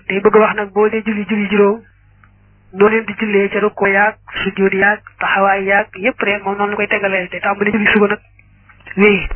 day bëgg wax nag boo dee julli julli juróom noo leen di jullee ca rukkoo yaag sujjóot yaag taxawaay yaag yépp rek moom noonu la koy tegalee te tàmbali julli suba nag wéy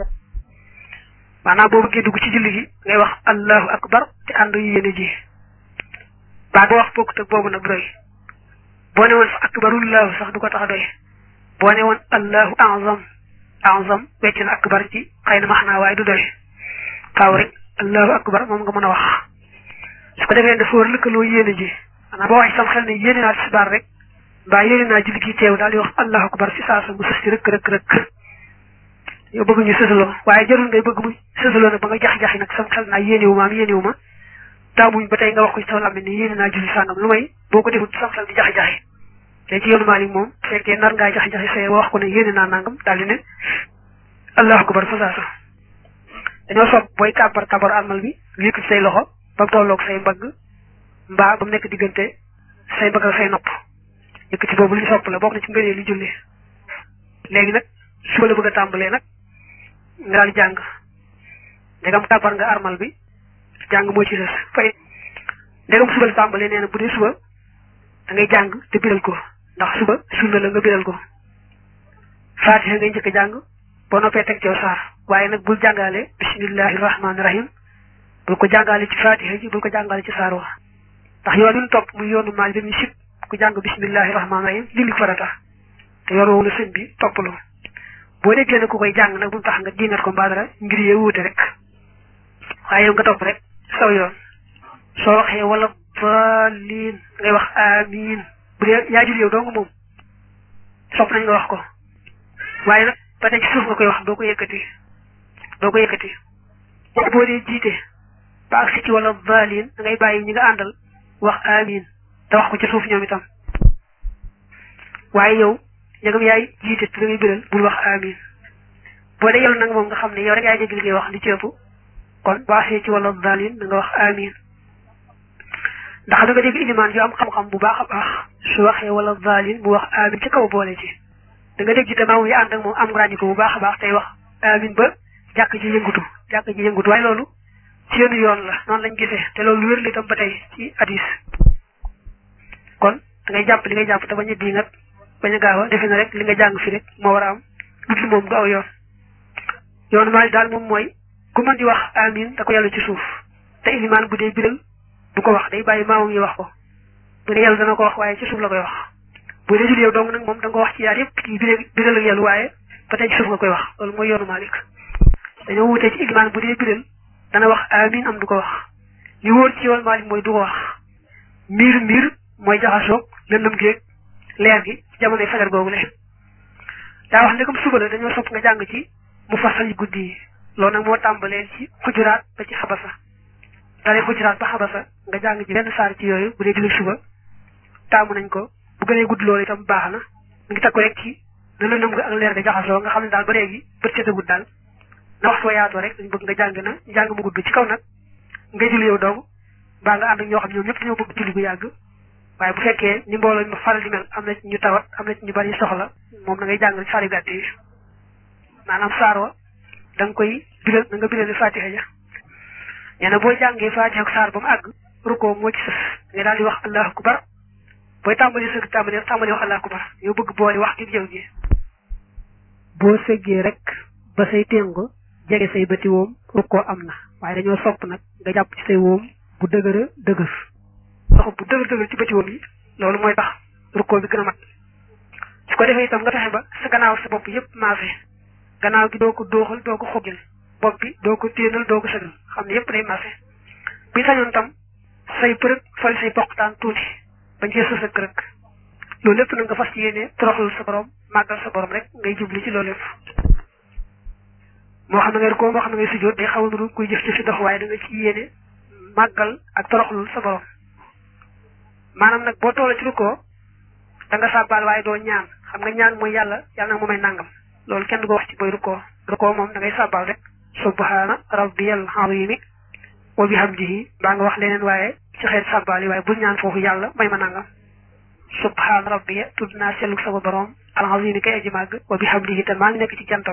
maanaam boo bëggee dugg ci julli gi ngay wax allahu akbar te ànd yu yéene ji baa boo wax bokkut ak boobu nag doy boo ne woon fa akbarullahu sax du ko tax a doy boo ne woon allahu azam azam wecc na akbar ci xëy na maxnaa waaye du doy faaw rek allahu akbar moom nga mën a wax su ko defee dafa war lëkkaloo yéene ji maanaam boo wax sam xel ne yéene naa tisbaar rek mbaa yéene naa julli gi teew daal di wax allahu akbar si saa sa mu sës ci rëkk rëkk rëkk yow bëgg ñu sësaloo waaye jarul ngay bëgg mu sësaloo nag ba nga jax-jaxi nag sam xel naa yéenewu ma am yéenewu ma taamuñ ba tey nga wax ko ci taw làmmiñ ne yéene naa julli sàngam lu may boo ko defut sam xel di jax-jaxi te ci yoonu Maalik moom fekkee nar ngaa jax-jaxi say wax ko ne yéene naa nangam daal di ne allahu akbar fa saa sa dañoo sopp booy kàbbar kàbbar almal bi yëkkati say loxo ba mu tolloog say mbagg mbaa ba mu nekk diggante say mbagg ak say nopp yëkkati boobu li ñu sopp la bokk na ci ngënee li julli léegi nag suba la bëgg a tàmbalee nag nga daal jàng ndegam kàbbar nga armal bi jàng moo ci des fay ndegam suba la tàmbalee nee na bu dee suba da ngay jàng te biral ko ndax suba sunna la nga biral ko faatiha ngay njëkk a jàng boo noppee teg cew saar waaye nag bul jàngaale bismillahi rahmaani rahim bul ko jàngaale ci faatiha ji bul ko jàngaale ci saar wa ndax yoon wi ñu topp muy yoonu maal dañuy sib ku jàng bismillahi rahmaani rahim julli farata te yoon woowu la sëñ bi toppaloo boo déggee ne ku koy jàng nag bu mu tax nga diingat ko mbaa dara ngir yee wuute rek waaye yow nga topp rek saw yoon soo waxee wala daalin ngay wax amiin bu dee yaa jul yow dong moom sopp nañ nga wax ko waaye nag ba tey ci suuf nga koy wax doo ko yëkkati doo ko yëkkati boo dee jiite ba agsi ci wala daalin da ngay bàyyi ñi nga àndal wax amiin te wax ko ci suuf ñoom itam waaye yow njëgam yaay jiite te da ngay biral bul wax amiin boo dee yow nag moom nga xam ne yow rek yaay dégg li ngay wax li ci ëpp kon boo agsee ci wala daalin da nga wax amiin ndax da nga dégg ilimaan yu am xam-xam bu baax a baax su waxee wala daalin bu wax amiin ci kaw boole ci da nga dégg itam yi ànd ak moom am ràññi ko bu baax a baax tey wax amiin ba jàkk ji yëngutu jàkk ji yëngutu waaye loolu seenu yoon la noonu lañ gisee te loolu wér li itam ba tey ci hadis kon da ngay jàpp li ngay jàpp te bañ a di nag bañ a gaaw a defe na rek li nga jàng fi rek moo war a am dut moom du aw yoon yoonu maa daal moom mooy ku mën di wax amiin da ko yàlla ci suuf te ilimaan bu dee biral du ko wax day bàyyi maamam yi wax ko bu dee yàlla dana ko wax waaye ci suuf la koy wax bu dee jul yow dong nag moom da nga ko wax ci yaar yëpp kii biral biral ak yàlla waaye ba tey ci suuf nga koy wax loolu mooy yoonu Maalik dañoo wutee ci ilimaan bu dee biral dana wax amiin am du ko wax li wóor ci yoonu Maalik mooy du ko wax miir miir mooy jaxasoog lëndëm géeg leer gi ci jamonoy fajar googu le daa wax ne comme suba la dañoo sopp nga jàng ci mu fasal yi guddi yi loolu nag moo tàmbalee ci xujuraat ba ci xabasa dalee xujuraat ba xabasa nga jàng ci benn saar ci yooyu bu dee julli suba taamu nañ ko bu gënee gudd loolu itam baax na mu ngi takku rek ci na lëndëm nga ak leer ga jaxasoo nga xam ne daal ba léegi bët seetagut daal na wax soo yaatoo rek dañ bëgg nga jàng na jàng mu gudd ci kaw nag nga julli yow dong mbaa nga ànd ak ñoo xam ñoom ñëpp dañoo bëgg julli bu yàgg waaye bu fekkee ni mbooloo mi faral di mel am na ci ñu tawat am na ci ñu bari soxla moom da ngay jàng saar yu gàtt yi maanaam saar wa da nga koy biral da nga birale fatiha ja nee na boo jàngee fatiha ak saar ba mu àgg rukkoo moo ci sës nga daal di wax allahu akbar booy tàmbali sëgg tàmbali tàmbali wax allahu akbar yow bëgg boole wax gi jëw ji boo sëggee rek ba say téngo jege say bëti woom rukkoo am na waaye dañoo sopp nag nga jàpp ci say woom bu dëgëra dëgër loxo bu dëgër dëgër ci bëti woom yi loolu mooy tax rukkoo bi gën a mat su ko defee itam nga fexe ba sa gannaaw sa bopp yépp maase gannaaw gi doo ko dooxal doo ko xogil bopp bi doo ko téenal doo ko sëgal xam ne yépp day maase bi sañoon tam say përëg fal say poqtaan tuuti bañ cee sës ak rek loolu lépp nag nga fas ci yéene toroxal sa borom màggal sa borom rek ngay jubli ci loolu lépp moo xam ne ngay ko moo xam ne ngay sujjóot day xaw a nuru kuy jëf ci si dox waaye da nga ci yéene màggal ak toroxlul sa borom maanaam nag boo toola ci rukkoo da nga sàbbaal waaye doo ñaan xam nga ñaan mooy yàlla yàlla nag mu may nangam loolu kenn du ko wax ci booy rukkoo rukkoo moom da ngay sàbbaal rek subhaana rabbiyal azimi wa bihamdihi baa nga wax leneen waaye ci xeet sàbbaal yi waaye bul ñaan foofu yàlla may ma nangam subhaana rabbiya tudd naa selluk sama borom al azimi kay aji màgg wa bihamdihi te maa ngi nekk ci jantam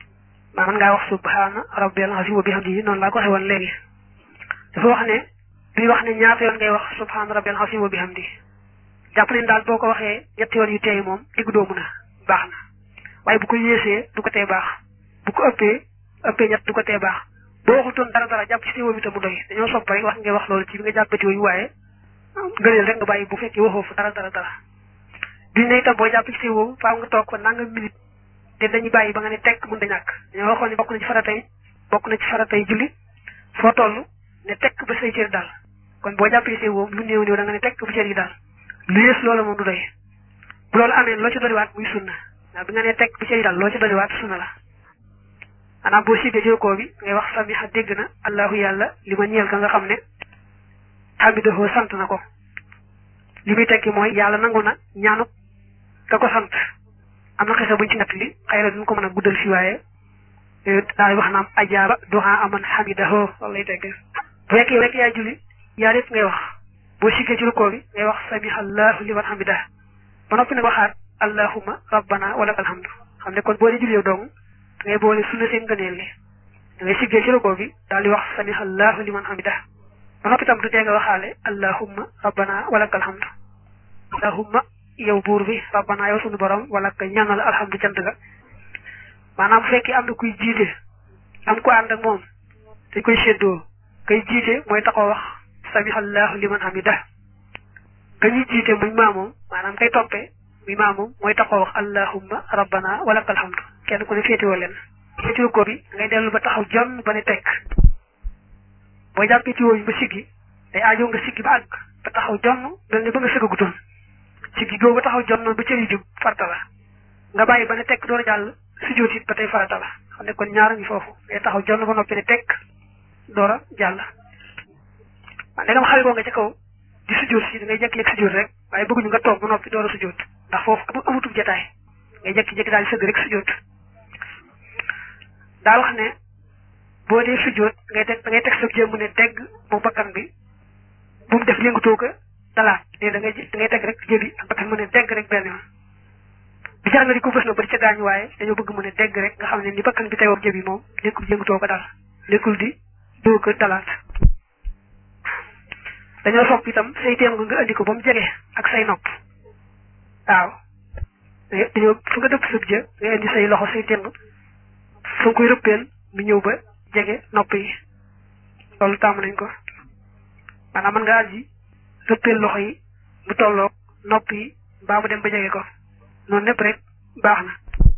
maa mën ngaa wax subhaana rabbiyal azimi wa bihamdihi noonu laa ko waxee woon léegi dafa wax ne duñu wax ne ñaata yoon ngay wax subhaana rabbil azim wa bihamdi jàpp nañ daal boo ko waxee ñetti yoon yu teey moom diggu doomu na baax na waaye bu ko yéesee du ko tee baax bu ko ëppee ëppee ñett du ko tee baax boo waxutoon dara dara jàpp ci téewa bi te mu doy dañoo sopp rek wax ngay wax loolu ci bi nga jàppati yooyu waaye gëneel rek nga bàyyi bu fekkee waxoo fa dara dara dara duñ ne itam boo jàpp ci téewa faaw nga toog fa nanga minute te dañuy bàyyi ba nga ne tekk mën da ñàkk dañoo waxoon ne bokk na ci faratay bokk na ci faratay julli foo toll ne tekk ba say cër daal kon boo jàppee see woom lu néew néew da nga ne tekk bu cër yi daal lu yées loolu moom du doy bu loolu amee loo ci doliwaat muy sunna waaw bi nga ne tekk bu cër yi daal loo ci doliwaat sunna la maanaam boo siggee jokoo bi ngay wax samiha dégg na allahu yàlla li ma ñeel ka nga xam ne xamidahoo sant na ko li muy tekki mooy yàlla nangu na ñaanu ka ko sant am na xisa buñ ci natt li xëy na duñ ko mën a guddal fi waaye daal wax naam ajaaba duha aman xamidahoo loolu lay tekki bu fekkee rek yaa julli yaa lépp ngay wax boo siggee ci rukoo bi ngay wax samiha allahu liman hamidah ba noppi nag waxaat allahumma rabbana wa lakal hamdu xam ne kon boo dee julli yow dong da ngay boole sunna seen ngëneel li da ngay siggee ci rukoo bi daal di wax samiha allahu liman hamidah ba noppi tam du tee nga waxaale allahumma rabbana wa lakal hamdu allahumma yow buur bi rabbana yow sunu borom wala ka ñaanal alhamdu cant ga maanaam bu fekkee am na kuy jiite am ko ànd ak moom dañ koy séddoo kay jiite mooy taxaw wax samihallahu liman hamida ka ñuy jiite muy maamoom maanaam kay toppee muy maamoom mooy taxaw wax allahumma rabbana walakal hamdu kenn ku ne féetewoo leen féetewoo ko bi ngay dellu ba taxaw jonn ba ne tekk boo jàppee ci wooyu ba siggi day aajo nga siggi ba àgg ba taxaw jonn mel ne ba nga sëggagutoon siggi googu ba taxaw jonn ba cër yi jub farta la nga bàyyi ba ne tekk door a jàll sujjóot it ba tey farata la xam ne kon ñaara ngi foofu ngay taxaw jonn ba noppi ne tekk door a jàll waaw ndegam xale boo nga ca kaw di sujjóot si da ngay jekki-jekki sujjóot rek waaye bëgguñu nga toog ba noppi door a sujjóot ndax foofu amutub jataay ngay jekki-jekki daal di sëgg rek sujjóot daa wax ne boo dee sujjóot ngay teg da ngay teg sa jëmm ne degg mu bakkan bi bu mu def yëngatoo ko dalaat te da ngay da ngay teg rek jëbi ak bakkan mu ne degg rek benn yoon bi jar nga di ko bës na ba di ca gaañu waaye dañoo bëgg mu ne degg rek nga xam ne ni bakkan bi teewoo jëbi moom nekkul yëngatoo ko dal nekkul di doo ko dalaat dañoo sopp itam say teem nga nga andi ko ba mu jege ak say nopp waaw dañoo fu nga dëpp sëb jë nga indi say loxo say teem fu nga koy rëppeel mu ñëw ba jege nopp yi loolu tàmm nañ ko maanaam mën nga aji rëppeel loxo yi mu tolloog nopp yi mbaa mu dem ba jege ko noonu lépp rek baax na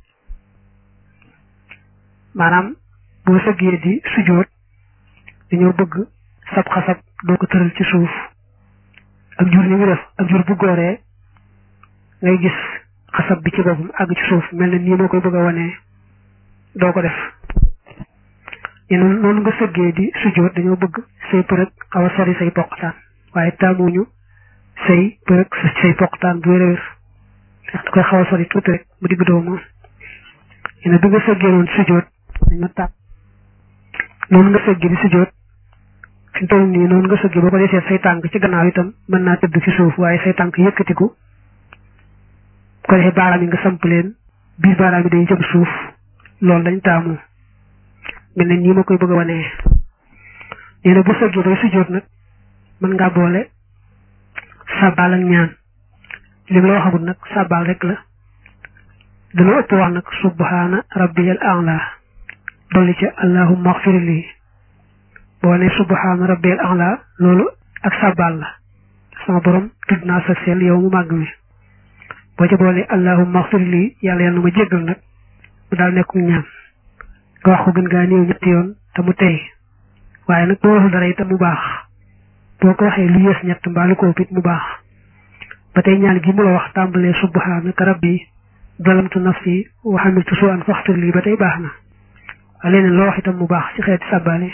maanaam boo sëggee di sujjóot dañoo bëgg sab xasab doo ko tëral ci suuf ak jur ni mu def ak jur bu gooree ngay gis xasab bi ci boppam àgg ci suuf mel na nii moo koy bëgg a wanee doo ko def yéen noonu nga sëggee di sujjóot dañoo bëgg say përëg xaw a sori say poqtaan waaye taamuñu say përëg say poqtaan bu wér-wér da koy xaw a sori tuuti rek mu digg doomu yéen bi nga sëggee noonu sujjóot dañoo tàpp noonu nga sëggee di sujjóot fi mu toll nii noonu nga sëggee boo ko desee say tànk ci gannaaw itam mën naa tëdd ci suuf waaye say tànk yëkkatiku ko defee baaraam yi nga samp leen biir baaraam yi day jëm suuf loolu lañ taamu mel ne nii ma koy bëgg a wanee nee na bu sëggee bay sujjóot nag mën ngaa boole sàbbaal ak ñaan li la waxagul nag sàbbaal rek la dana ëpp wax nag subhaana rabbiyal a'la dolli ca allahumma xfir lii boo ne subhaana rabbiyal a'la loolu ak sàbbaal la sama borom tudd naa sa seel yow mu màgg mi boo ca boole allahumma xfir lii yàlla yàlla na ma jéggal nag mu daal nekkum ñaan nga wax ko gën gaa néew ñetti yoon te mu tey waaye nag boo waxul dara itam mu baax boo ko waxee lu yées ñett mbaa lu ko ëpp it mu baax ba tey ñaan gi mu la wax tàmbalee subhaanaka rabbi zalamtu nafsi wa hamiltu su'an faxfir lii ba tey baax na waaye leneen loo wax itam mu baax ci xeeti sàbbaale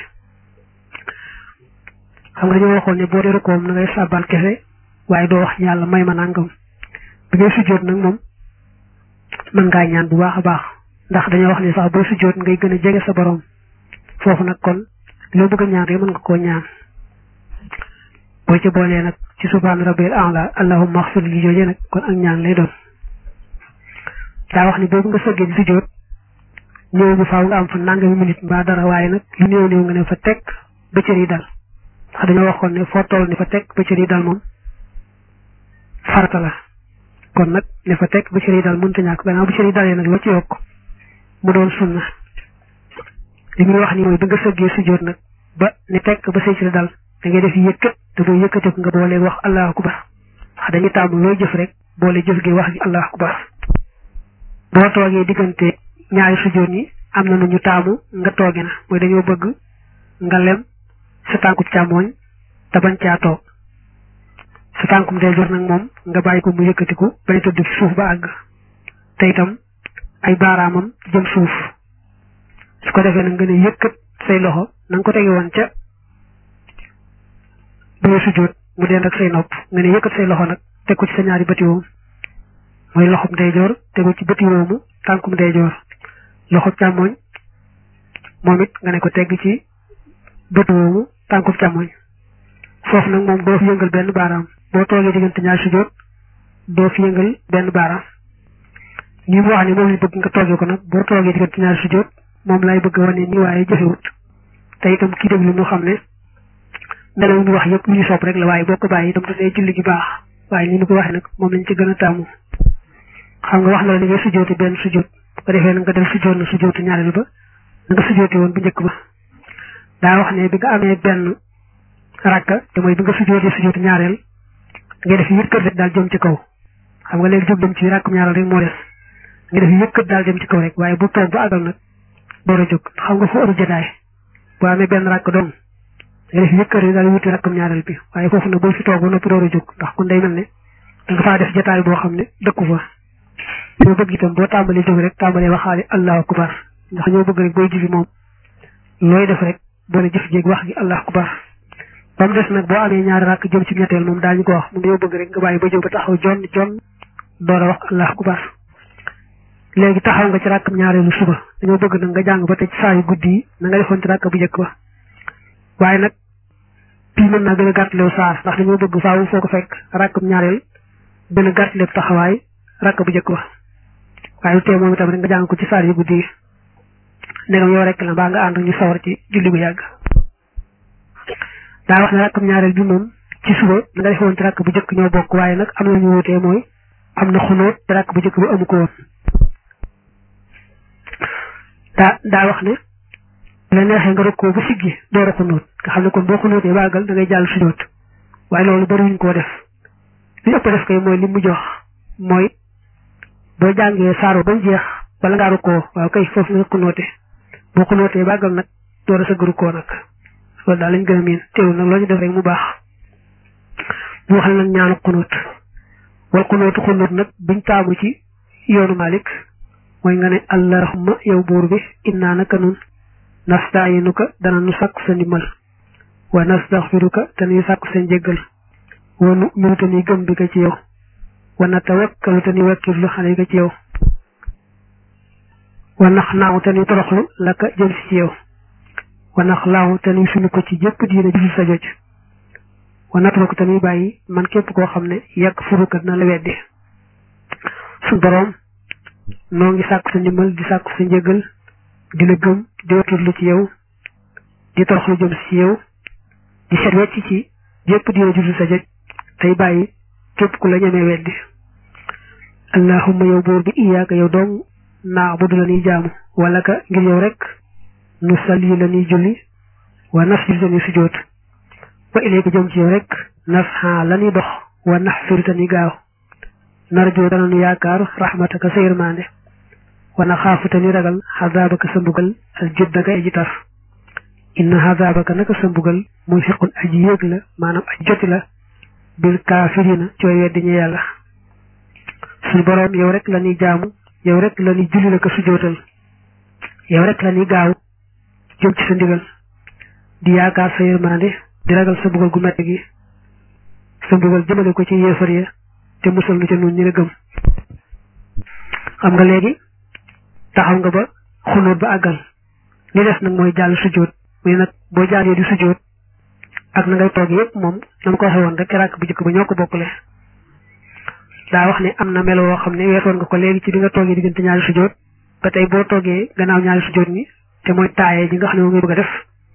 xam nga dañoo waxoon ne boo dee rukoom na ngay sàbbaal kese waaye doo wax yàlla may ma nangam bi ngay sujjóot nag moom mën ngaa ñaan bu baax a baax ndax dañoo wax ne sax boo sujjóot ngay gën a jege sa borom foofu nag kon loo bëgg a ñaan rek mën nga koo ñaan boo ci boolee nag ci subhaana rabbil a'la allahumma axfir li jooje nag kon ak ñaan lay doon daa wax ni boobu nga sëggee di sujjóot ñëw bu faaw nga am fa nangami minute mbaa dara waaye nag lu néew néew nga ne fa teg ba cër yi dal ndax dañoo waxoon ne foo toll ni fa teg ba cër yi dal moom farata la kon nag ne fa teg ba cër yi dal mënta ñàkk gannaaw bu cër yi dalee nag loo ci yokk mu doon sunna li muy wax ni mooy bi nga sëggee sujjóot nag ba ne tekk ba say cër dal da ngay def yëkkat te boo yëkkateeku nga boole wax allahu akbar ndax dañuy taamu looy jëf rek boole jëf gi wax gi allahu akbar boo toogee diggante ñaari sujjóot yi am na nu ñu taamu nga tooge na mooy dañoo bëgg nga lem sa tànku càmmooñ te bañ caa toog sa tànkum ndeyjoor nag moom nga bàyyi ko mu yëkkatiku bañ a tëdd ci suuf ba àgg te itam ay baaraamam jëm suuf su ko defee nag nga ne yëkkat say loxo na nga ko tege woon ca ba sujjóot mu dend ak say nopp nga ne yëkkat say loxo nag teg ko ci sa ñaari bëti woom mooy loxob ndeyjoor tegu ci bëti woomu tànkum ndeyjoor loxob càmmooñ moom it nga ne ko tegg ci bëti woomu tànkum càmmooñ foofu nag moom doo fi yëngal benn baaraam boo toogee diggante ñaari sujjóot doo fi yëngal benn baaraam ni mu wax ne moom li bëgg nga toogee ko nag boo toogee diggante ñaari sujjóot moom lay bëgg wane nii waaye jëfewut te itam kii déglu mu xam ne melaw ñu wax yëpp lu ñu sopp rek la waaye boo ko bàyyi itam dafay julli gi baax waaye ni mu ko waxee nag moom lañ ci gën a taamu xam nga wax na la ni ngay sujjóoti benn sujjóot bu ko defee nag nga dem sujjóot na sujjóotu ñaareel ba na nga sujjóoti woon bu njëkk ba daa wax ne bi nga amee benn rakka te mooy bi nga sujjóotee sujjóotu ñaareel ngay def yëkkat rek daal jëm ci kaw xam nga léegi jóg dem ci rakkam ñaareel rek moo des nga def yëkkat daal jëm ci kaw rek waaye bu toog ba àggal nag door a jóg xam nga fu ëru jotaay boo amee benn rakk doom nga def yëkkat rek daal wuti rakkam ñaareel bi waaye foofu nag boo fi toog ba noppi door a jóg ndax kon day mel ne da nga faa def jotaay boo xam ne dëkku fa ñoo bëgg itam boo tàmbalee jóg rek tàmbalee waxaale allahu akbar ndax ñoo bëgg rek booy jibi moom looy def rek boole jëf jéeg wax gi allahu akbar ba mu des nag boo amee ñaari rakk jëm ci ñetteel moom daañu ko wax moom dañoo bëgg rek nga bàyyi ba jóg ba taxaw jon jon door a wax allahu akbar léegi taxaw nga ci rakkam ñaareelu suba dañoo bëgg nag nga jàng ba tey ci saa yu guddi yi na nga defoon ci rakk bu njëkk ba waaye nag bii mën naa gën a gàttalew saar ndax dañoo bëgg faawu foo ko fekk rakkam ñaareel gën a gàttalew taxawaay rakk bu njëkk ba waaye lu tee moom itam rek nga jàng ko ci saar yu guddi yi ndegam yow rek la mbaa nga ànd ñu sawar ci julli bu yàgg daa wax ne rakkam ñaareel bi moom ci suba na nga defoon ci rakk bu njëkk ñoo bokk waaye nag am na ñu wutee mooy am na xunóot te rakk bu njëkk ba amu ko woon daa daa wax ne la neexee nga rokkoo ba siggi door a xunóot nga xam ne kon boo xunóotee baagal da ngay jàll sujjóot waaye loolu bariwuñ koo def li ëpp def kay mooy li mu jox mooy boo jàngee saaro ba jeex wala ngaa rokkoo waaw kay foofu nga xunóote boo xunóotee baagal nag door a sëgg rukkoo nag loolu daal lañ gën a miin teewul nag loo ñu def rek mu baax mu wax nag ñaanu xunóot wal xunóotu xunóot nag buñ taamu ci yoonu Malik mooy nga ne allahumma yow buur bi innaa naka nun nastaayinuka dana nu sàkku sa ndimbal wa nastaxfiruka te nuy sàkku sa njéggal wa nu'minu te nuy gëm bi ka ci yow wa natawakkalu te nuy wakkirlu xale ka ci yow wa nax naaw te nuy toroxlu la ka jëm si ci yow wa nax laaw te nuy sunu ko ci jëpp diina jusul sa joj wa natruku te nuy bàyyi man képp koo xam ne yàgg furuka dina la weddi su boroom noo ngi sàkku sa ndimbal di sàkku sa njëgal di la gëm di wakkirlu ci yow di toroxlu jëm ci yow di set wecc ci jépp dina jusul sa joj tey bàyyi képp ku la ñemee weddi allahumma yow buur bi iyaaka yow dong naa bu du la ñuy jaamu wala ka ngir yow rek nu salli la ñuy julli wa nasjud la ñuy sujjóot wa ilayka jëm ci yow rek nasxa la ñuy dox wa naxfir ta ñuy gaaw narjoo dana nu yaakaar rahmataka sa yërmande wana xaafu te ni ragal xazaabaka sa mbugal al juddaka aji tar inna xazaabaka naka sa mbugal muy fiqun aji yéeg la maanaam aji joti la bil kaafirina ci way weddi ñu yàlla suñu boroom yow rek la ñuy jaamu yow rek la ñuy julli la ko sujootal yow rek la ñuy gaaw jëm ci sa ndigal di yaakaar sa yërmande di ragal sa mbugal gu metti gi sa mbugal jëmale ko ci yéefar ya te musal nu ca nun ñi la gëm xam nga léegi taxaw nga ba xunóot ba àggal li des nag mooy jàll sujjóot muy nag boo jàllee di sujjóot ak na ngay toog yëpp moom na ma ko waxee woon rek ràkk bu njëkk ba ñoo ko bokkule daa wax ne am na melo woo xam ne weesoon nga ko léegi ci bi nga toogee diggante ñaari sujjóot ba tey boo toogee gannaaw ñaari sujjóot ni te mooy taaye ji nga xam ne moom ngay bëgg a def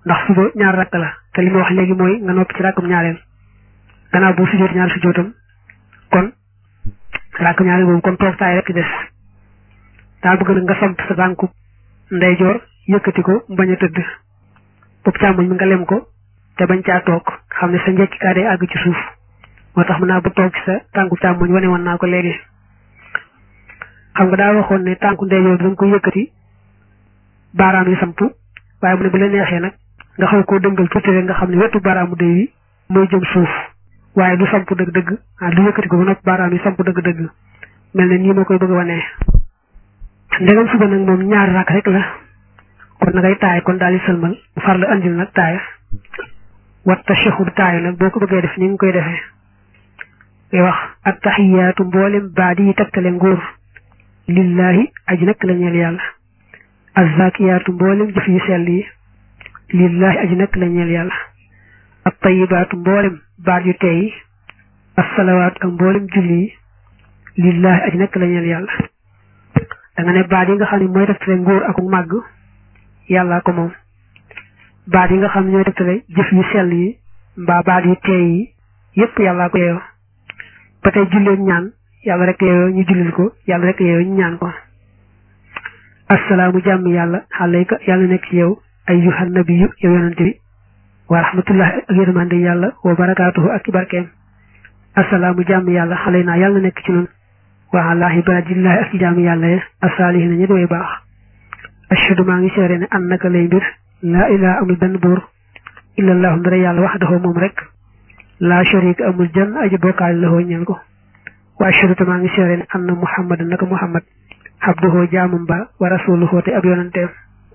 ndax suba ñaar rakk la te li ma wax léegi mooy nga noppi ci rakkam ñaareel gannaaw boo sujjóot ñaar sujjóotam kon rakkam ñaareel boobu kon toog taay rek des daa bëgg nag nga samp sa tànku ndeyjoor yëkkati ko bañ a tëdd bopp càmmoñ mi nga lem ko te bañ caa toog xam ne sa njekki kaa day àgg ci suuf moo tax mën naa ba toog ci sa tànku càmmoñ wane woon naa ko léegi xam nga daa waxoon ne tànku ndeyjoor bi da nga koy yëkkati baaraam yi samp waaye mu ne bu la neexee nag nga xaw koo dëngal tuuti rek nga xam ne wetu baaraamu day yi mooy jëm suuf waaye du samp dëgg-dëgg ah du yëkkati ko ba noppi baaraam yi samp dëgg-dëgg mel ne nii ma koy bëgg a wanee ndegam suba nag moom ñaari rakk rek la kon na ngay taay kon daal di sëlmal far la andil nag taaya wat tashahhud taayu nag boo ko bëggee def ni nga koy defee ngay wax at taxiyaatu mboolem baadi yi tegtale nguur lillahi aji nekk la ñeel yàlla azzakiyaatu mboolem jëf yu sell yi lillahi aji nekk la ñeel yàlla at tayibaatu mboolem baat yu tey yi assalawaatu ak mboolem julli yi lillahi aji nekk la ñeel yàlla da nga ne baat yi nga xam ne mooy tegtale nguur ak màgg yàllaa ko moom baat yi nga xam ne ñooy tegtale jëf yu sell yi mbaa baat yu teey yi yépp yàllaa ko yeeyoo ba tey julleen ñaan yàlla rek yeeyoo ñu jullil ko yàlla rek yeeyoo ñu ñaan ko assalaamu jàmm yàlla alayka yàlla nekk ci yow ayyuhan nabiyyu yow yonante bi wa rahmatullahi ak yërmande yàlla wa barakaatuhu ak ci barkeem assalaamu jàmm yàlla alaynaa yàlla nekk ci nun wa ala ibadillahi ak ci jàmm yàlla ye asaalihina ñi doy baax ashhadu maa ngi seere ne annaka lay mbir laa ilaha amul benn buur illallahu ndara yàlla waxdahu moom rek laa sharika amul jan aji bokkaale la hoo ñeel ko wa ashhadu te maa ngi seere ne anna muhammad naka muhammad abduhu jaamum ba wa rasuluhu te ab yonanteem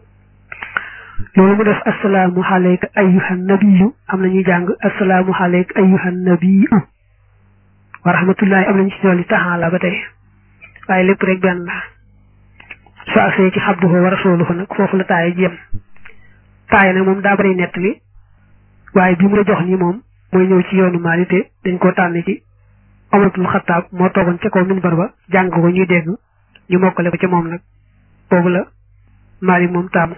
loolu mu def assalaamu alayka ayyuhan nabiyyu am na ñuy jàng assalaamu alayka ayyuhan nabiyyu wa rahmatullahi am nañu ci dolli taxaala ba tey waaye lépp rek benn la su agsee ci abduhu wa rasuluhu nag foofu la taaya ji yem taaya nag moom daa bari nett li waaye bi mu la jox nii moom mooy ñëw ci yoonu maali te dañ koo tànn ci Omaratul Xattaab moo toogoon ca kaw minbar ba jàng ko ñuy dégg ñu mokkale ko ca moom nag boobu la maali moom taamu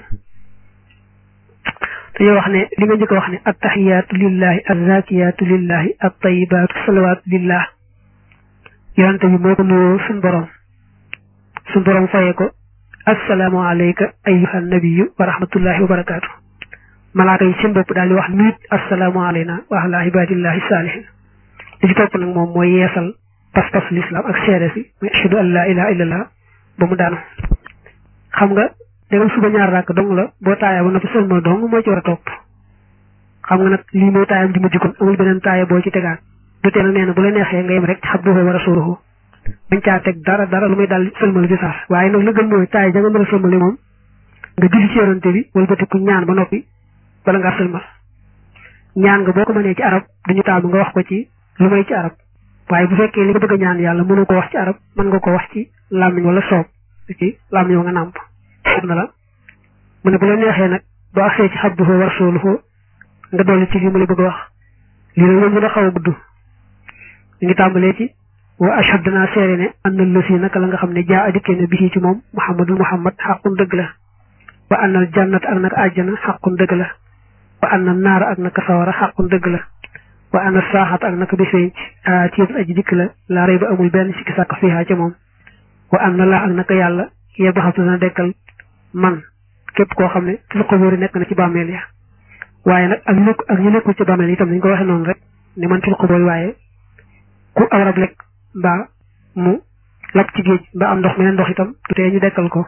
dañoo wax ne li nga njëkk a wax ne attaxiyaatu lillahi azzakiyaatu lillahi attayibaatu salawaatu lillah yonante bi moo ko nuyoo suñ borom suñ borom fayee ko assalaamu alayka ayyuhan nabiyyu wa rahmatullahi wa barakaatu malaaka yi seen bopp daal di wax nuyut assalaamu alayna wa ala ibadillahi saalihin li ci topp nag moom mooy yeesal pas-pas lislaam ak seere si muy ashhadu an laa ilaha illallah ba mu daanu xam nga dégam suba ñaar rakk dong la boo taaya ba noppi sëlmal dong moo ci war a topp xam nga nag lii mooy taayam di mujj kon amul beneen taaya boo ci tegaat du tee nag nee na bu la neexee nga yem rek abduhu wa rasuluhu bañ caa teg dara dara lu muy daal sëlmal bi sax waaye nag la gën mooy taaya ja nga mën a sëlmale moom nga julli ci yorante bi wëlbati ku ñaan ba noppi bala ngaa sëlmal ñaan nga boo ko mënee ci arab duñu taamu nga wax ko ci lu may ci arab waaye bu fekkee li nga bëgg a ñaan yàlla mënu ko wax ci arab mën nga ko wax ci làmmiñ wala soob ci làmmiñ wa nga nàmp xam na la mu ne bu la neexee nag boo agsee ci abduhu wa rasuluhu nga dolli ci lii mu la bëgg a wax lii nag moom dina xaw a gudd ñu ngi tàmbalee ci wa ashhad danaa seere ne annal lësi naka la nga xam ne jaa adikkee ne bii ci moom muhammadul muhammad xaqun dëgg la wa annal jannat ak naka àjjana xaqun dëgg la wa annal naara ak naka sawara xaqun dëgg la wa anna saaxat ak naka bisenc aatiyat aji dikk la laa rey ba amul benn sikki sàkk fiihaa ca moom wa anna laa ak naka yàlla yebaxatu dana dekkal man képp koo xam ne fil quburi nekk na ci bàmmeel ya waaye nag ak ñu nekk ak ñu nekkul ci bàmmeel itam dañ ko waxee noonu rek ne man fil quburi waaye ku aw rab lekk mbaa mu lab ci géej mbaa am ndox meneen ndox itam du tee ñu dekkal ko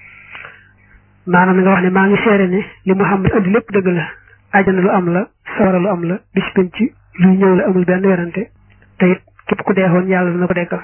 maanaam nga wax ne maa ngi seere ne li Muhammad andi lépp dëgg la àjjana lu am la sawara lu am la bis penc luy ñëw la amul benn werante te it képp ku deexoon yàlla dina ko dekkal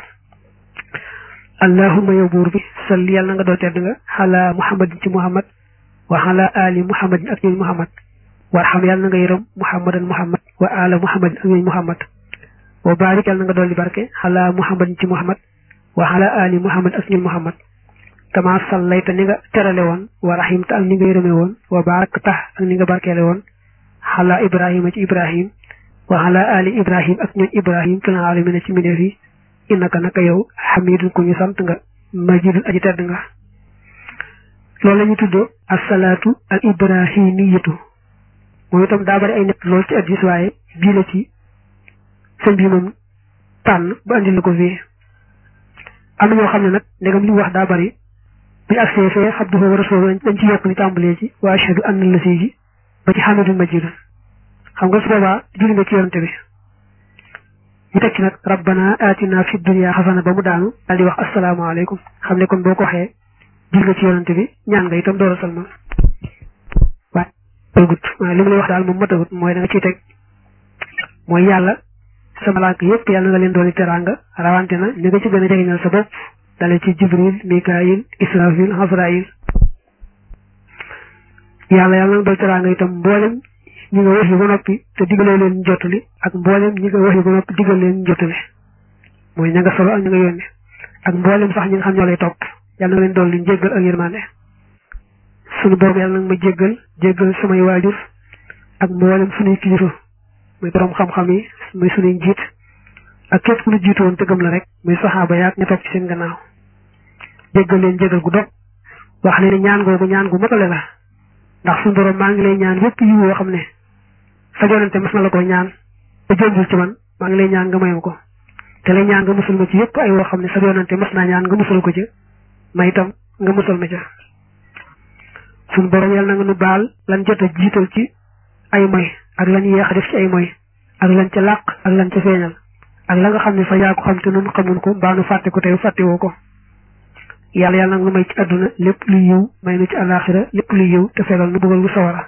allahumma yow buur bi salli yàlla na nga doo tedd nga xalaa muhammadin ci muhammad wa xalaa ali muhammadin ak ñooñ muhammad warxam yàlla na nga yërëm muhammadan muhammad wa ala muhammadin ak ñooñ muhammad wa barik yàlla na nga dolli barke xalaa muhammadin ci muhammad wa xalaa ali muhammad ak ñooñ muhammad kama sallayta ni nga terale woon wa rahimta ak ni nga yërëme woon wa barak tax ak ni nga barkeele woon xalaa ibrahima ci ibrahim wa ala ali ibrahim ak ñooñ ibrahim fil alamina ci mbindeef yi innaka naka yow xamidun ku ñu sant nga majidun aji tedd nga loolu la ñu tuddee asalaatu al ibrahimiyatu moom itam daa bari ay nett lool ci addis waaye bii la ci sëñ bi moom tànn ba andi la ko fii am na ñoo xam ne nag ndegam li mu wax daa bari bu ñu agsee fee abduhu wa rasuluhu dañ ci yokk ni tàmbalee ci wa ashhadu anna la sii ji ba ci hamidun majidun xam nga su boobaa julli nga ci yonante bi ñu teg ci nag rabbana atina fi dunya xasana ba mu daanu daal di wax asalaamaaleykum xam ne kon boo ko waxee julli nga ci yonante bi ñaan nga itam door a salmal waaye tëgut waaye li mu lay wax daal moom matagut mooy da nga ciy teg mooy yàlla sa malaaka yëpp yàlla nga leen dooni teraanga rawante na li nga ci gën a jegeñal sa bopp dale ci jibril mikaayil israfil hasrail yàlla yàlla nga doon teraanga itam mboolem ñi nga wax yi ba noppi te digalee leen jottali ak mboolem ñi nga wax yi ba noppi digal leen jottali mooy ña nga solo ak ña nga yónni ak mboolem sax ñi nga xam ñoo lay topp yàlla na leen doon liñ jéggal ak yërmande sunu borom yàlla nag ma jéggal jéggal samay waajur ak mboolem sunuy kilifa muy borom xam-xam yi muy sunuy njiit ak képp ku ñu jiitu woon te gëm la rek muy saxaaba yaak ña topp ci seen gannaaw jéggal leen jéggal gu dog wax leen ne ñaan googu ñaan gu matale la ndax suñu borom maa ngi lay ñaan yépp yi woo xam ne sa jonante mas na la ko ñaan te jombul ci man maa ngi lay ñaan nga mayam ko te lay ñaan nga musul ma ci yépp ay woo xam ne sa jonante mas naa ñaan nga musal ko ci ma itam nga musal ma ca suñu borom yàlla na nga nu baal lan jot a jiital ci ay moy ak lan yéex a def ci ay moy ak lan ca làq ak lan ca feeñal ak la nga xam ne sa yaa ko xam te nun xamun ko mbaa nu fàtte ko tey fàttewoo ko yàlla yàlla nag nu may ci àdduna lépp luy yiw may nu ci àllaaxira lépp luy yiw te fegal nu bëggal bu sawara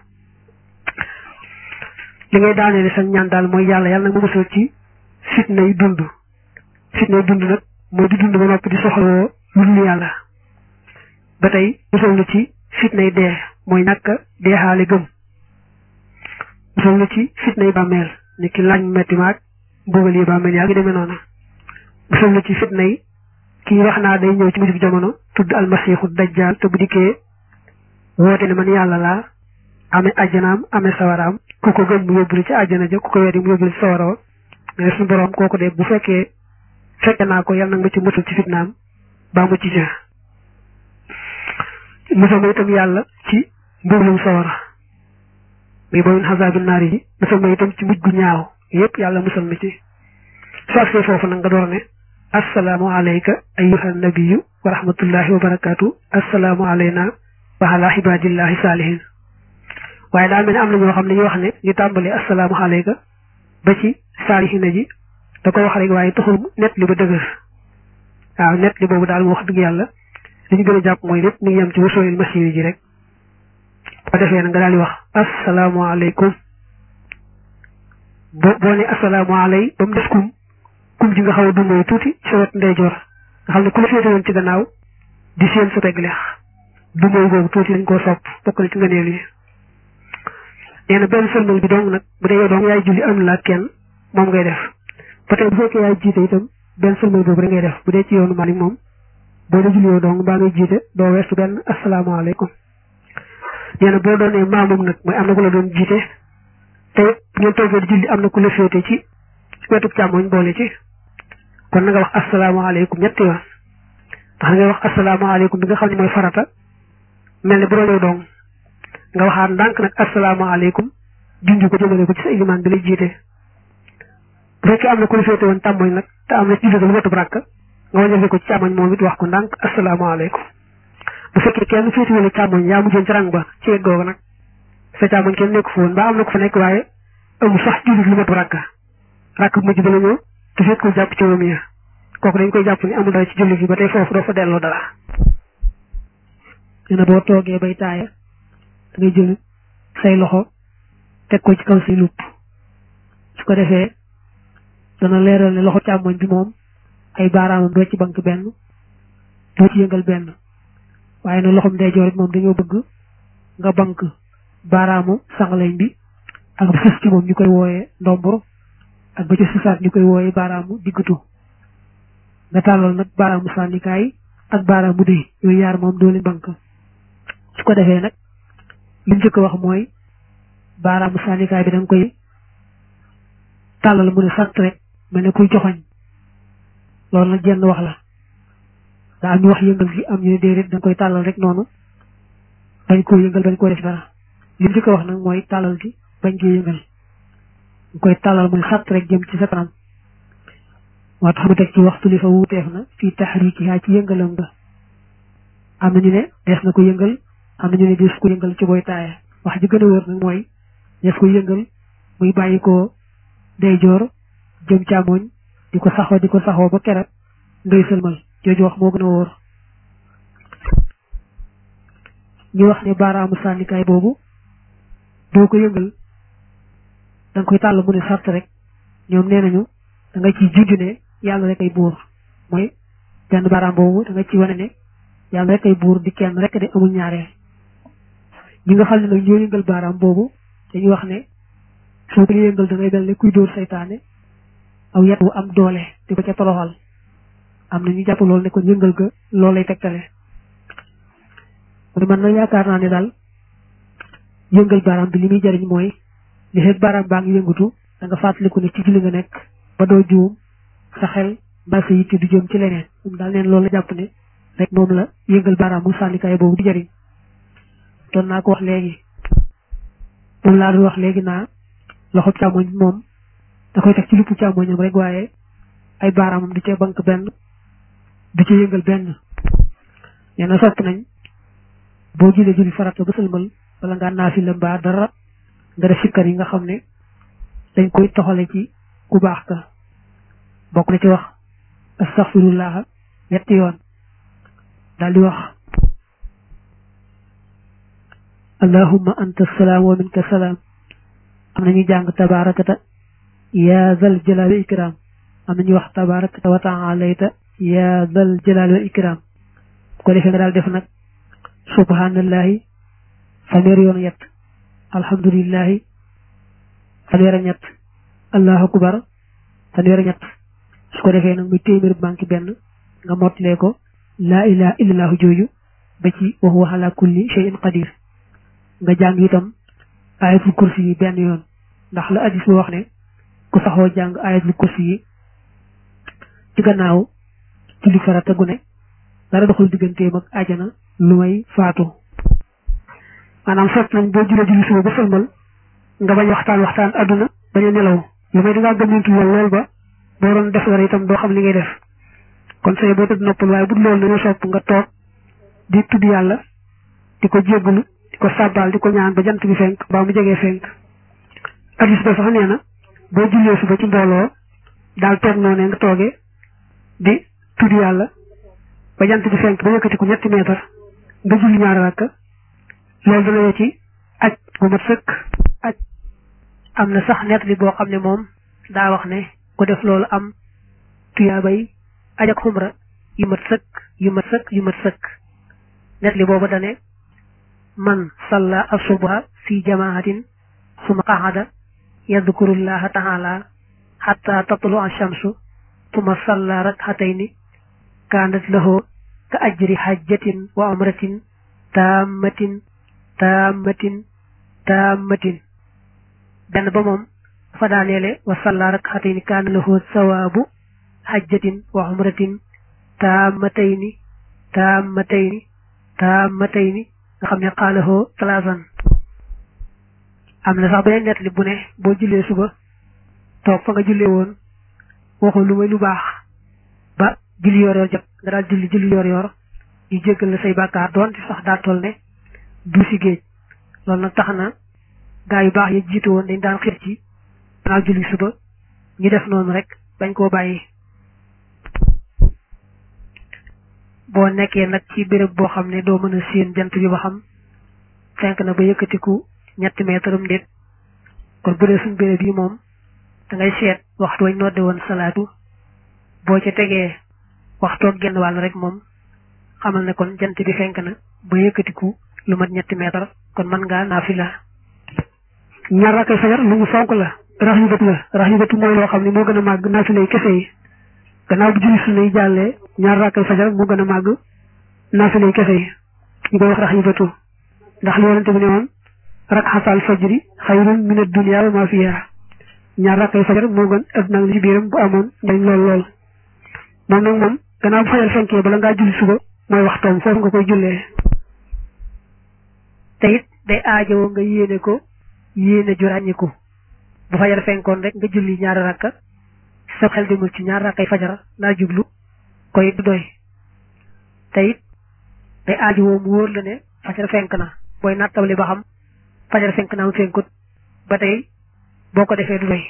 li ngay daaneele sa ñaan daal mooy yàlla yàlla nag ma musal ci fitna yi dund fitna yi dund nag mooy di dund ba noppi di soxlawoo lu dul yàlla ba tey musal na ci fitna yi dee mooy ñàkk deexaale gëm musal na ci fitna yi bàmmeel ni ki laaj metti maag mbugal yi bàmmeel yaa ngi demee noona musal na ci fitna yi kii wax naa day ñëw ci mujjug jamono tudd almasiixu dajjaal te bu dikkee woote ne man yàlla laa amee ajjanaam amee sawaraam ku ko gëm mu yóbbuli ci àjjana ja ku ko weddi mu yóbbuli ci sawara wa nga ne suñu borom kooku de bu fekkee fekke naa ko yàlla nag ma ci musal ci fitnaam baa mu ci ja musal ma itam yàlla ci mbugalum sawara muy bamin xasaabi naari yi musal ma itam ci mujj gu ñaaw yépp yàlla musal ma ci su agsee foofu nag nga door ne assalaamu alayka ayyuha nabiyu wa rahmatullahi wa barakaatu assalaamu alayna wa ala ibadillahi saalihin waaye daa mel ne am na ñoo xam ne ñu wax ne ñu tàmbalee assalaamu alayka ba ci saalihina ji da ko wax rek waaye taxul net li ba dëgër waaw net li boobu daal mu wax dëgg yàlla li ñu gën a jàpp mooy lépp mi ngi yem ci wasoolil masiiri ji rek boo defee na nga daal di wax assalaamu alaykum boo boo ne assalaamu alay ba mu def kum kum ji nga xaw a dundee tuuti sa wet ndeyjoor nga xam ne ku la féete woon ci gannaaw di seen sa pegg leex dundee googu tuuti dañ koo sopp bokk na ci ngëneel yi nee na benn sëlmal bi dong nag bu dee yow dong yaay julli am la kenn moom ngay def ba tey bu fekkee yaay jiite itam benn sëlmal boobu rek ngay def bu dee ci yoonu Malik moom boo dee julli yow dong mbaa ngay jiite doo weesu benn asalaamaaleykum nee na boo doonee maamum nag mooy am na ku la doon jiite te bu ngeen toogee di julli am na ku la féete ci wetu càmmoñ boole ci kon na nga wax asalaamaaleykum ñetti yoon ndax ngay wax asalaamaaleykum bi nga xam ne mooy farata mel ne bu doon yow dong nga waxaat ndànk nag asalaamaaleykum junj ko jëmale ko ci sa ilimaan bi lay jiite bu fekkee am na ku la féete woon càmmoñ nag te am na ci julli lu wetu rakk nga wàññeeku ko ci càmmoñ moom it wax ko ndànk asalaamaaleykum bu fekkee kenn féete wala càmmoñ yaa mujjoon ci rang ba ci wet googu nag sa càmmoñ kenn nekk fa woon ba am na ko fa nekk waaye amul sax julli lu wetu rakk rakk bu mujj ba la ñëw te fekk ko jàpp ci moom ya kooku dañ koy jàpp ni amul dara ci julli gi ba tey foofu doo fa delloo dara. nee na boo toogee bay taaya da ngay jël say loxo teg ko ci kaw say lupp su ko defee dana leeral ne loxo càmmoñ bi moom ay baaraamam doo ci bank benn doo ci yëngal benn waaye nag loxom ndeyjoor it moom dañoo bëgg nga bank baaraamu sangaleñ bi ak ba sës ci moom ñu koy wooyee ndombur ak ba ci susaat ñu koy wooyee baaraamu diggatu nga tàllal nag baaraamu sànnikaay ak baaraamu dëy yooyu yaar moom doo leen bank su ko defee nag li njëkk wax mooy baaraamu sànnikaay bi da nga koy tàllal mu ne sant rek mel ne kuy joxoñ loolu nag jenn wax la daa am ñu wax yëngal gi am ñu ne déedéet da nga koy tàllal rek noonu bañ koo yëngal bañ koo def dara li njëkk wax nag mooy tàllal gi bañ ko yëngal nga koy tàllal muy xat rek jëm ci sa kanam moo tax mu teg ci waxtu li fa wuuteef na fii taxrikiha ci yëngalam nga am na ñu ne dees na ko yëngal am na ñu ne dees ko yëngal ci booy taaya wax ji gën a wër nag mooy dees ko yëngal muy bàyyi ko ndeyjoor jëm càmmoñ di ko saxoo di ko saxoo ba keroog ngay sëlmal jooju wax moo gën a wóor ñu wax ne baaraamu sànnikaay boobu doo ko yëngal da nga koy tàll mu ne sart rek ñoom nee nañu da nga ciy junj ne yàlla rek ay buur mooy benn baaraam boobu da nga ci wane ne yàlla rek ay buur di kenn rek de amul ñaareel ñi nga xam ne nag ñoo yëngal baaraam boobu dañuy wax ne soo ko yëngal da ngay mel ne kuy dóor saytaane aw yet wu am doole di ko ca toroxal am na ñu jàpp loolu ne ko yëngal ga loolu lay tegtale mu ne man nag yaakaar naa ne daal yëngal baaraam bi li muy jariñ mooy li fekk baaraam baa ngi yëngatu da nga fàttaliku ne ci julli nga nekk ba doo juum sa xel mbaa sa yitte du jëm ci leneen moom daal neen loolu la jàpp ne rek moom la yëngal baaraam mu sànnikaay boobu di jariñ doon naa ko wax léegi moom laa doon wax léegi naa loxo càmmoñ moom da koy teg ci luppu càmmoñam rek waaye ay baaraamam du ca bank benn du ca yëngal benn nee na sopp nañ boo julee julli farata ba sëlmal wala ngaa naafila mbaa dara nga def sikkar yi nga xam ne dañ koy toxale ci ku baax ka bokk na ci wax astaghfirullah ñetti yoon daal di wax allahumma anta salaam wa minka salaam am nañu jàng tabaarakata yaa zal jalaali wa ikram am nañu wax tabaarakata wa taalayta yaa zal jalaali wa ikram bu ko defee nga daal def nag subhanallahi fanweer yoon yett alhamdulillahi fanweer ñett allahu akbar fanweer ñett su ko defee nag muy téeméer banque benn nga mottalee ko laa ilaha illallahu jooju ba ci wa huwa ala kulli shay'in qadir nga jàng itam ayatul kursi yi benn yoon ndax la addis bi wax ne ku saxoo jàng ayatul kursi yi ci gannaaw julli farata gu ne dara doxul digganteem ak ajana lu may faatu maanaam sopp nañ boo julee julli suba ba sëlmal nga bañ waxtaan waxtaan adduna bañ a nelaw lu may dangaa gëmmantu lool lool ba boo doon def dara itam doo xam li ngay def kon say boo tëdd noppal waaye bu loolu dañoo sopp nga toog di tudd yàlla di ko jéggalu di ko sàbbaal di ko ñaan ba jant bi fenk ba mu jegee fenk addis ba sax nee na boo jullee suba ci mbooloo daal toog noonu nga toogee di tudd yàlla ba jant bi fenk ba yëkkati ko ñetti meetar nga julli ñaari rakka loolu dana yoo ci aj bu mat sëkk aj am na sax net li boo xam ne moom daa wax ne ku def loolu am tuyaabay aj ak xumra yu mat sëkk yu mat sëkk yu mat sëkk net li booba dane man salla asubha fi jamaatin suma qaxada yadkurullaha taala xatta tatlu ashamsu suma salla rakxatayni kaanat lahu ka ajri xajjatin wa umratin taammatin taammatin taammatin benn ba moom fa daaneele wa salla rakxatayni kaana lahu sawaabu xajjatin wa umratin taammatayni taammatayni taammatayni nga xam ne xaalahoo talaasan am na sax beneen nettali bu ne boo jullee suba toog fa nga jullee woon waxul lu may lu baax ba julli yor yor jot nga daal julli julli yor yor ñu jéggal la say bàkkaar doonte sax daa toll ne du si géej loolu nag tax na gaa yu baax yi jiitu woon dañ daan xir ci naa julli suba ñu def noonu rek bañ koo bàyyi boo nekkee nag ci béréb boo xam ne doo mën a séen jant bi ba xam fenk na ba yëkkatiku ñetti meetaram déet kon bu dee suñ béréb yi moom da ngay seet waxtu wañ nodde woon salaatu boo ca tegee waxtoog genn wàll rek moom xamal ne kon jant bi fenk na ba yëkkatiku lu mat ñetti meetar kon mën ngaa naafila ñaar rakkay fajar lu ñu fonk la rax yu bët la rax yu bët mooy loo xam ne moo gën a màgg naafila yi kese yi gannaaw bu julli sunna yi jàllee ñaar rakkay fajar moo gën a màgg naafila yi kese yi ñu koy wax rax yu bëtu ndax li yonente bi ne woon rakxatal fajri xayrun min ad-dunya wa ma fiha ñaar rakkay fajar moo gën adduna li ci biiram bu amoon dañ lool lool moom nag moom gannaaw bu fajar fenkee bala ngaa julli suba mooy waxtoom foofu nga koy jullee te it day aajowoo nga yéene ko yéene ju ràññiku bu fajar fenkoon rek nga julli ñaari rakka sa xel demul ci ñaari rakkay fajar laa jublu koy du doy te it day aaju woo mu wóor la ne fajar fenk na booy nattabali ba xam fajar fenk na am fenkut ba tey boo ko defee du doy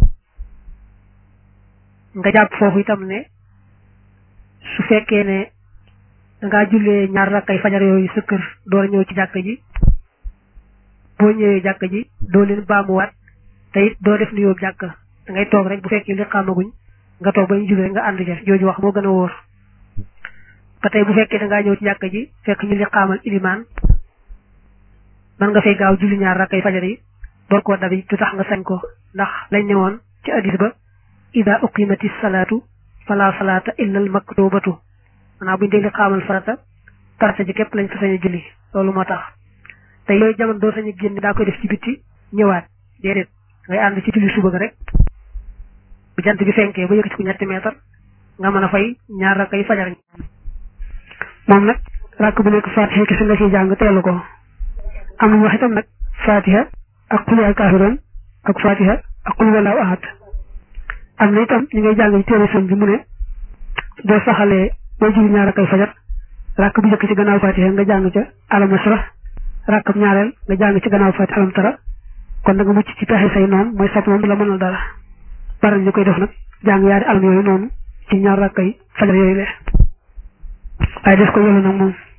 nga jàpp foofu itam ne su fekkee ne dangaa jullee ñaar rakkay fajar yooyu sa kër door a ñëw ci jàkk ji boo ñëwee jàkk ji doo leen baamuwaat te it doo def nuyoo jàkk da ngay toog rek bu fekkee li xamaguñ nga toog ba ñu jullee nga ànd ja jooju wax moo gën a wóor ba tey bu fekkee dangaa ñëw ci jàkk ji fekk ñu li xaamal ilimaan man nga fay gaaw julli ñaar rakkay fajar yi door koo dabi du tax nga sañ ko ndax lañ ne woon ci addis ba ida uqimati salaatu fala salaata illa al maktubatu maanaam buñu dee li xaamal farata farata ji képp lañ fa sañ a julli loolu moo tax te yooyu jamono doo sañ a génn daa koy def ci bitti ñëwaat déedéet ngay ànd ci julli suba ga rek bu jant bi fenkee ba yëkkati ko ñetti meetar nga mën a fay ñaar rakkay fajar moom nag rakk bu nekk fatiha kese nga ciy jàng teelu ko am nañu wax itam nag fatiha ak qul yaa kaafiroon ak fatiha ak qul wallahu ahad am na itam ñu ngay jàng ci téere sën bi mu ne boo saxalee boo julli ñaar rakkay fajar rakk bu njëkk ci gannaaw fatiha nga jàng ca alam nasrah rakkam ñaareel nga jàng ci gannaaw fatiha alam tara kon da nga mucc ci pexe say noonu mooy sat moom du la mënal dara bari ñu koy def nag jàng yaari alam yooyu noonu ci ñaar rakkay fajar yooyu le waaye def ko yolu nag moom